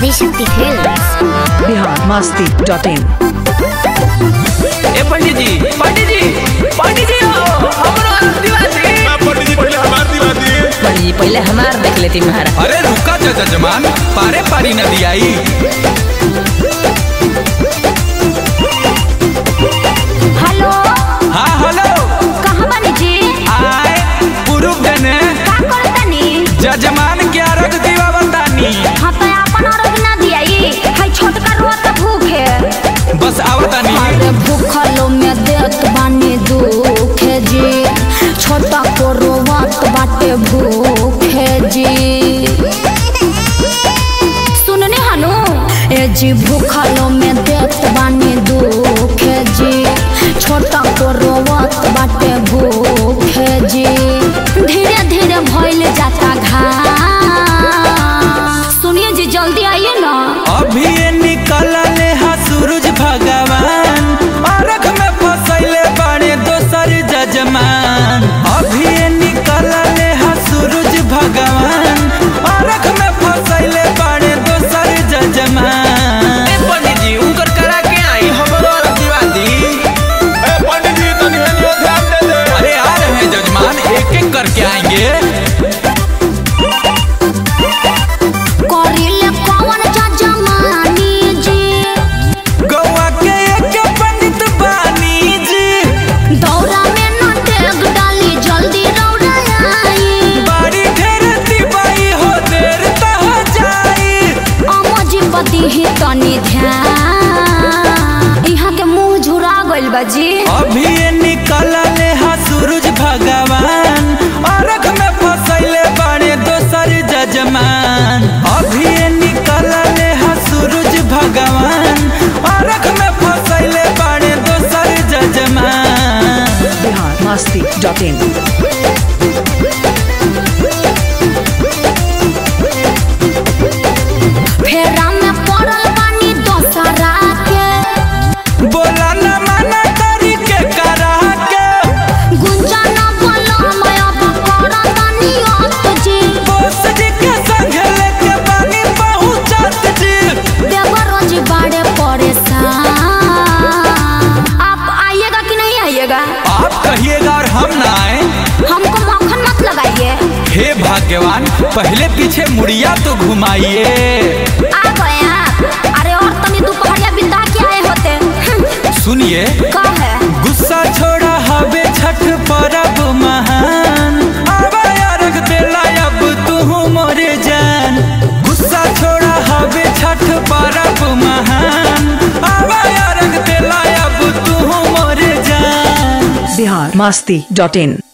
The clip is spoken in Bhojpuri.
Adishakti films Bihar Masti dot in ए पंडित जी पंडित जी पंडित जी हो हमरो आदिवासी पंडित जी पहले हमार दिवा दिए पंडित जी पहले हमार देख लेती महाराज अरे रुका जा जजमान पारे पारी नदी आई हेलो हाँ हेलो कहाँ बानी जी आए पुरुष गने का करतानी जजमान के अर्घ दीवा बतानी हाँ तो अपन अर्घ ना दियाई हाय छोटका रोत भूखे बस आवतानी अरे भूखलो में देत बानी दुखे जी छोटा को रोवत बाटे भूखे जी सुनने हनु ए जी भूखलो में देत बानी दुखे जी छोटा को रोवत बाटे भूखे जी धीरे धीरे भइल जाता घास सुनिए जी जल्दी आइए ना अभी ये निकलले हा सूरज भगवान अर्घ में फसैले बड़े दोसर जजमान अभी ये निकलले हा सूरज भगवान अर्घ में फसैले बड़े दोसर जजमान ए पंडित जी उनकर करा के आई हमरो आदिवासी ए पंडित जी तनी हेलियो ध्यान दे दे अरे आ रहे हैं जजमान एक एक करके आएंगे करिले कौन जजमानी जी गौआ के एक पंडित बानी जी दौरा में न टेक डाली जल्दी रौड़ा आई बारी ढेर दिवाई हो देर त हो जाई अमजी पति ही तनी ध्यान यहाँ के मुंह झुरा गइल बा जी अभी ये निकलले हा सूरज भगवान अर्घ में फसैले बड़े दोसर जजमान अभी ये निकलले हा सूरज भगवान अर्घ में फसैले बड़े दोसर जजमान बिहार मस्ती डॉट इन फेरा में पड़ल बानी दोसरा के बोला न मना करी के करा के गुंजना बोलो मैं अब करतानी अत जी बोस जी के संग लेके बानी पहुंचत जी देवरो जी बड़े परेशान आप आइएगा कि नहीं आइएगा आप कहिएगा और हम ना आए हमको मक्खन मत लगाइए हे भाग्यवान पहले पीछे मुड़िया तो घुमाइए आ गए आप अरे और तनी दोपहरिया बिंदा के आए होते हम्म, सुनिए का है गुस्सा छोड़ा हवे छठ परब महान आवा अर्घ देला अब तू मोरे जान गुस्सा छोड़ा हवे छठ परब महान आवा अर्घ देला अब तू मोरे जान बिहार मस्ती डॉट इन